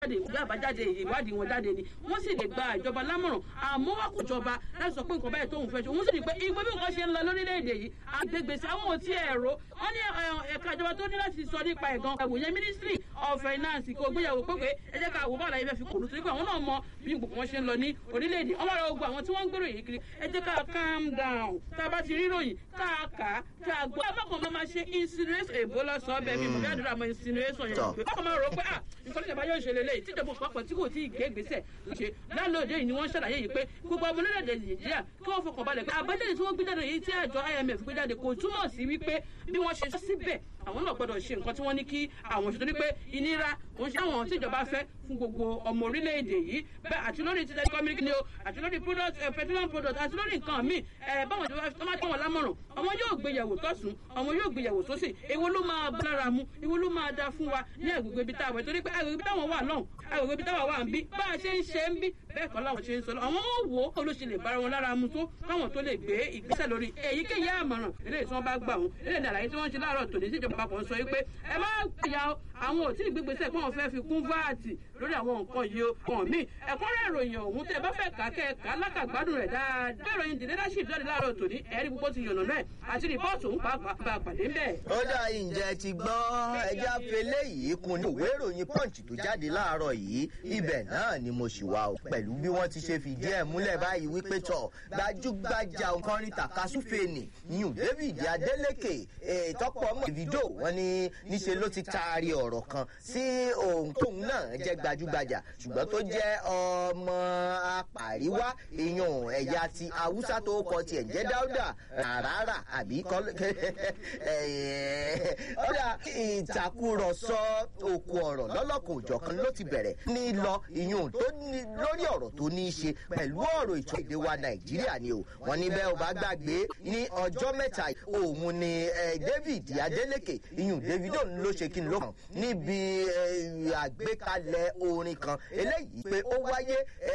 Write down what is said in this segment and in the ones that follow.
jáde ìwé àbájáde ìwádìí wọn jáde ni wọ́n sì lè gba ìjọba lámọ̀ràn àmọ́ wá kò jọba láti sọ pé nǹkan báyìí tóun fẹ́ ṣe òun sì rí pé ìgbé bí nǹkan ṣe ń lọ lórílẹ̀‐èdè yìí àgbègbèsè àwọn ò tí ẹ̀ rò wọ́n ní ẹ̀ka ìjọba tó ní láti sọ nípa ẹ̀gàn ẹ̀wòye ministry of finance kò gbéyàwó pé pé ẹ jẹ́ ká wò bá àlàyé fẹ́ fi kòlù torí pé àwọn náà mọ bí gbogbo wọn ṣe ń lọ ní orílẹ̀-èdè ọmọ rẹ̀ ogun àwọn tí wọ́n ń gbèrò yìí kiri ẹ jẹ́ ká calm down tá a bá ti ríròyìn ká a kà á ká a gbọ́ ẹ má kàn máa ṣe insinuation èbó lọ́sọ̀ọ́ bẹ́ẹ̀ mi mọ̀ bí àdúrà mọ insinuation yẹn pé bákan máa rò pé ah nǹkan tíjọba yóò ṣe lélẹ́yìí tíjọba òpapọ̀ tí kò tí ì gbé ìgbésẹ̀ ṣe lálóòdé yìí ni wọ́n ṣàlàyé yìí pé gbogbo ọmọ orílẹ̀-èdè nàìjíríà kí wọ́n fọkàn balẹ̀ pé àbájáde tí wọ́n gbé jáde yìí tí àjọ imf gbé jáde kò túmọ̀ sí wípé bí wọ́n ṣe síbẹ̀ àwọn náà gbọ́dọ̀ ṣe nǹkan tí wọ́n ní kí àwọn ṣètò ní pé ìnira òun ṣe àwọn tíjọba fẹ́ fún gbogbo ọmọ orílẹ̀-èdè yìí bẹ́ẹ̀ àti lórí ti telecommunication ni o àti lórí product petroleum product àti lórí nǹkan míì ẹ̀ báwọn ìjọba tó máa tẹ̀ wọ́n lámọ̀ràn ọmọ yóò gbéyàwó tọ̀sùn ọmọ yóò gbéyàwó sósì èwo ló máa bá lára mu èwo ló máa da fún wa ní agbègbè ibi táwọn torí pé agbègbè ibi táwọn wà lọ́hùn agbègbè ibi táwọn wà ń bí bá a ṣe ń ṣe ń bí bẹ́ẹ̀ kọ́ láwọn ṣe ń sọ lọ àwọn ò wò ó ló ṣe lè bára wọn lára mu tó káwọn tó lè gbé ìgbésẹ̀ lórí èyíkéyìí àmọ̀ràn eléyìí tí wọ́n bá gbà wọn eléyìí àlàyé tí wọ́n ń ṣe láàárọ̀ tòní sí ìjọba àpapọ̀ ń sọ pé ẹ má gbìyà àwọn ò tí ì gbégbèsè pé wọ́n fẹ́ fi kún váàtì lórí àwọn nǹkan yìí o kàn mí ẹ̀kúnrẹ́ ìròyìn ọ̀hún tẹ́ ẹ bá fẹ́ kà kẹ́ ẹ kà á lákàgbádùn rẹ̀ dáadáa bẹ́ẹ̀ ìròyìn the leadership jáde láàárọ̀ tòní ẹ̀rí gbogbo ti yànnà náà àti rìpọ́ọ̀tù ń pàápàá bá a pàdé ń bẹ̀. ó dà ǹjẹ́ ti gbọ́ ẹja fele yìí kun ní ìwé ìròyìn punch tó jáde láàárọ̀ yìí ibẹ̀ náà ni mo ṣì wà o pẹ̀lú bí wọ́n ti ṣe fìdí ẹ̀ múlẹ̀ báyìí wípé tọ̀ gbajúgbajà òǹkọrin takasúfèènì yùn david adeleke ìtọ́pọ̀ mọ́ davido wọn ní níṣe ló ti taari ọ̀rọ̀ kan sí ohun tóun náà jẹ́ gbajúgbajà ṣùgbọ́n tó jẹ́ ọmọ apàríwá èèyàn ẹ̀yà ti haúsá tó kọ tiẹ̀ jẹ́ dáúdà rárá àbí ọ̀dà ìtàkùrọ̀sọ òkú ọ̀rọ̀ lọ́lọ́kọ̀ òjọ̀kan ló ti bẹ̀rẹ̀ ní lọ ìyún tó lórí ọ̀rọ̀ tó ní í ṣe pẹ̀lú ọ̀rọ̀ ìtọ́ èdè wa nàìjíríà ni o wọn ní bẹ́ẹ̀ ò bá gbàgbé ní ọjọ́ mẹ́ta òun ni david adeleke ìyún davido ló ṣe kí n ló kàn níbi àgbékalẹ̀ orin kan eléyìí pé ó wáyé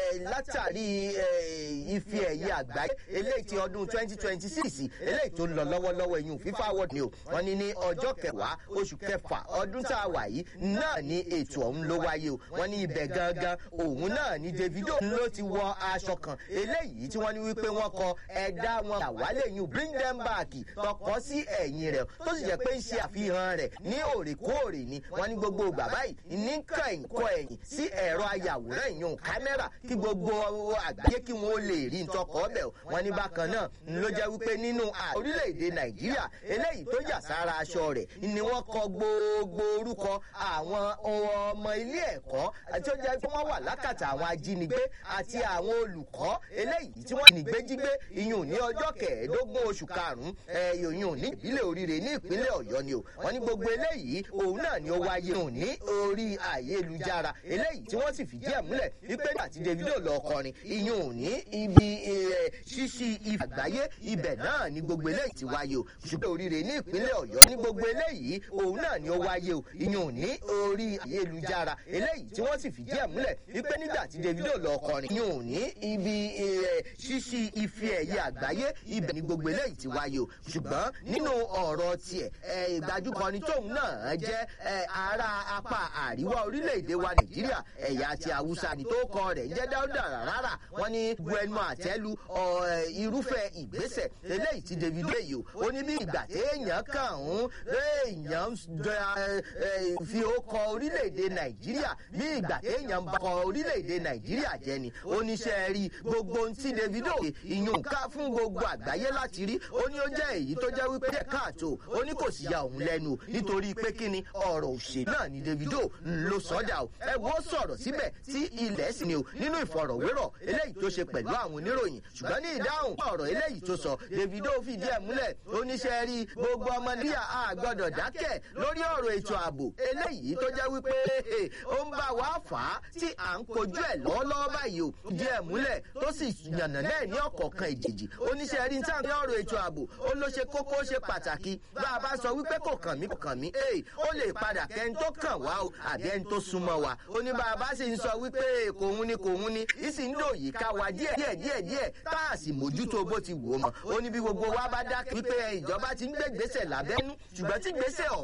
látàrí ife ẹ̀yẹ àgbáyé eléyìí ti ọdún twenty twenty six eléyìí tó ń lọ lọ́wọ́lọ́wọ́ ìyún fífa award ni o wọn ní ní ọjọ́ kẹwàá oṣù kẹfà ọdún tá a wà yìí náà ni ètò ọ̀hún ló wáyé o wọn ní ibẹ̀ gangan òun náà ni davido ló ti wọ aṣọ kan eléyìí tí wọ́n ní wípé wọ́n kọ ẹ̀dá wọn àwálé yìí bring them back tọkọ sí ẹ̀yìn rẹ̀ tó sì jẹ́ pé ń ṣe àfihàn rẹ̀ ní òrèkóòrè ni wọ́n ní gbogbo ìgbà báyìí ní kàn kọ ẹ̀yìn sí ẹ̀rọ ayàwòrán ìyún kámẹ́rà kí gbogbo àgbáyé kí wọ́n lè rí ntọ́kọ̀ ọbẹ̀ wọ́n ní bákan náà ló jẹ́ wípé nínú orílẹ̀-èdè nàìjíríà eléyìí tó yà sára aṣọ rẹ̀ ni wọ́n kọ gbogbo orúkọ àwọn ọmọ ilé ẹ̀kọ́ tí ó jẹ́ pé wọ́n wà lákàtà àwọn ajínigbé àti àwọn olùkọ́ eléyìí tí wọ́n nígbé jígbé iyùn ní ọjọ́ kẹẹ̀ẹ́dógún oṣù karùn-ún iyùn ní ìbílẹ̀ oríire ní ìpínlẹ̀ ọ̀yọ́ ni o wọ́n ní gbogbo eléyìí òun náà ni ó wáyé òun ní orí ayélujára eléyìí tí wọ́n sì fìdí ẹ̀ múlẹ̀ wípé àti davido lọ kọrin iyùn ní ibi ṣíṣí ìfàgbáyé ibẹ̀ náà ni gbogbo eléyìí ti wáyé o ṣùgbọ́n oríire ní ìpínlẹ̀ ọ̀yọ́ ní gbogbo eléyìí òun náà ni ó wáyé o iyùn ní orí ayélujára eléyìí tí wọ́n sì fìdí ẹ̀ múlẹ̀ wípé nígbà tí davido lọ kọrin iyùn ní ibi ṣíṣí ife ẹ̀yẹ àgbáyé ibẹ̀ ni gbogbo eléyìí ti wáyé o ṣùgbọ́n nínú ọ̀rọ̀ tiẹ̀ ìgbàjúkọrin tóun náà jẹ́ ará apá àríwá orílẹ̀-èdè wa nàìjíríà ẹ̀yà ti haúsá ni tó kọ rẹ̀ jẹ́ dáúdà rárá wọ́n ní gbẹnu àtẹ́lu irúfẹ́ ìgbésẹ̀ eléyìí ti david lèyí o ó ní bí ìgbà téèyàn kàn ń èèyàn fi ó kọ orílẹ̀-èdè nàìjíríà bí ìgbà téèyàn bá kọ orílẹ̀-èdè nàìjíríà jẹ́ ni oníṣẹ́ rí gbogbo ohun tí davido ìyún ká fún gbogbo àgbáyé láti rí ó ní ó jẹ́ èyí tó jẹ́ wípé jẹ́ káàtó ó ní kò sì ya òun lẹ́nu nítorí pé kí ni ọ̀rọ̀ òṣèlú náà ni davido ló sọ́dà o ẹ wo sọ̀rọ̀ síbẹ̀ tí ilẹ̀ sì ni o nínú ìfọ̀rọ̀wérọ̀ eléyìí tó ṣe pẹ̀lú àwọn oníròyìn ṣùgbọ́n ní ìdáhùn ọ̀rọ̀ eléyìí tó sọ davido fìdí ẹ̀ múlẹ̀ oníṣẹ́ rí gbogbo ọmọ níyà á gbọ́dọ̀ dákẹ́ lórí ọ̀rọ̀ ètò ààbò eléyìí tó jẹ́ wípé ó ń bá wa fà á tí à ń kojú ẹ̀ lọ́wọ́lọ́wọ́ báyìí o díẹ̀ múlẹ̀ tó sì yànnà náà ní ọ̀kọ̀ọ̀kan ìjèjì oníṣẹ́ rí níta ní ọ̀rọ̀ ètò ààbò ó ló ṣe kókó ṣe pàtàkì bá a bá sọ wípé kò kàn mí kò kàn mí ee ó lè padà kẹ́ni tó kàn wá o àbí ẹni tó súnmọ́ wa ó ní bá a bá sì ń sọ wípé kòun ni kòun ni ìsì ń dòyìí ká wa díẹ̀ díẹ̀ díẹ̀ díẹ̀ tá a sì mójútó bó ti wò ó mọ̀ ó ní bí gbogbo wa bá dákẹ́ wípé ìjọba ti ń gbé gbèsè lábẹ́nú ṣùgbọ́n tí gbèsè ọ̀